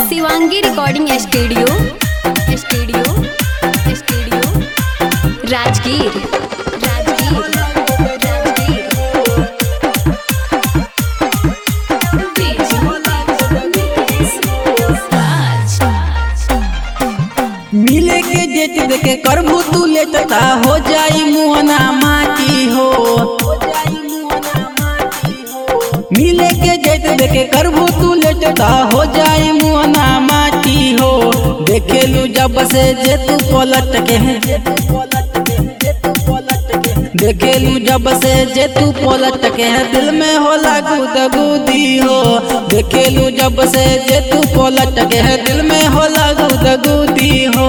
Shivangi recording studio studio studio Rajgir Rajgir Rajgir मिले के debt देखे करबू तू लेटता हो जाई मुहना माटी हो मिले के डेट देखे करबू तू लेटता हो जाई मुहना माटी हो देखेलू जब से जे तू पलट के देखेलू जब से जे तू पलट के दिल में होला गुदगुदी हो देखेलू जब से जे तू पलट के दिल में होला गुदगुदी हो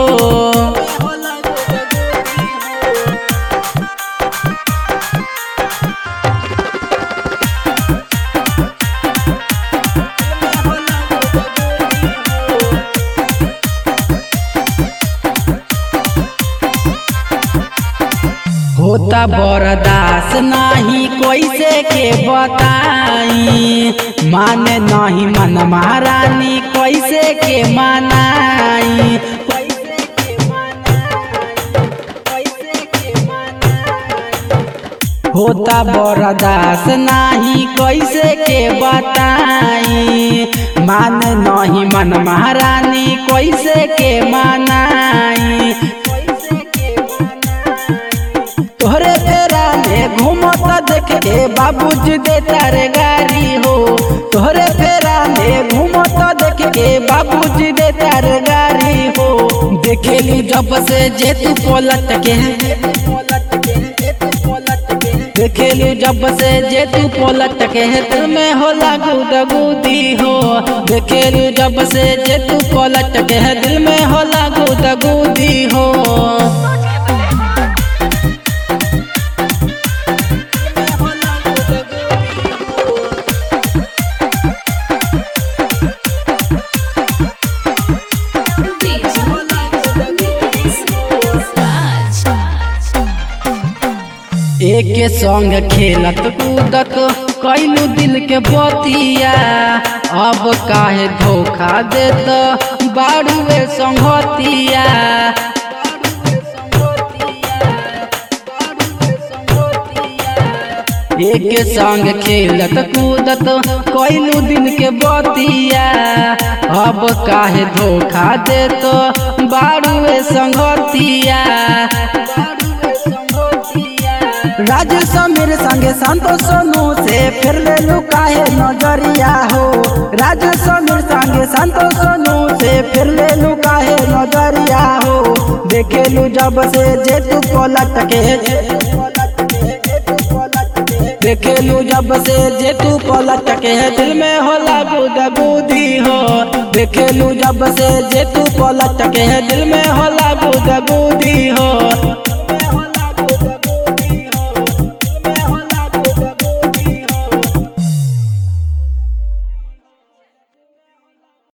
होता बरदास नाही कैसे के बताई माने नहीं मन महारानी कैसे के मनाई होता बरदास नाही कैसे के बताई मान नहीं मन महारानी कैसे के मनाई तोहरे तेरा में घूमता देख के बाबूजी दे तारे गाड़ी हो तोहरे फेरा में घूमता देख के बाबूजी दे तारे गाड़ी हो देखेली जब से जे तू पलट के देखेली जब से जे तू पलट के दिल में होला गुदगुदी हो देखेली जब से जे तू पलट के दिल में होला गुदगुदी हो एक संग खेलत कूदत कैलू दिल के बतिया अब काहे धोखा देत बाड़ुए संगतिया एक संग खेलत कूदत कैलू दिन के बतिया अब काहे धोखा देत बाड़ुए संगतिया राज समीर संगे संतोष सोनू से फिर ले लू काहे नजरिया हो राज समीर संगे संतोष सोनू से फिर ले लू काहे नजरिया हो देखेलू जब से जे तू पलट के देखेलू जब से जे तू पलट के दिल में होला गुदगुदी हो देखेलू जब से जे तू पलट के दिल में होला गुदगुदी हो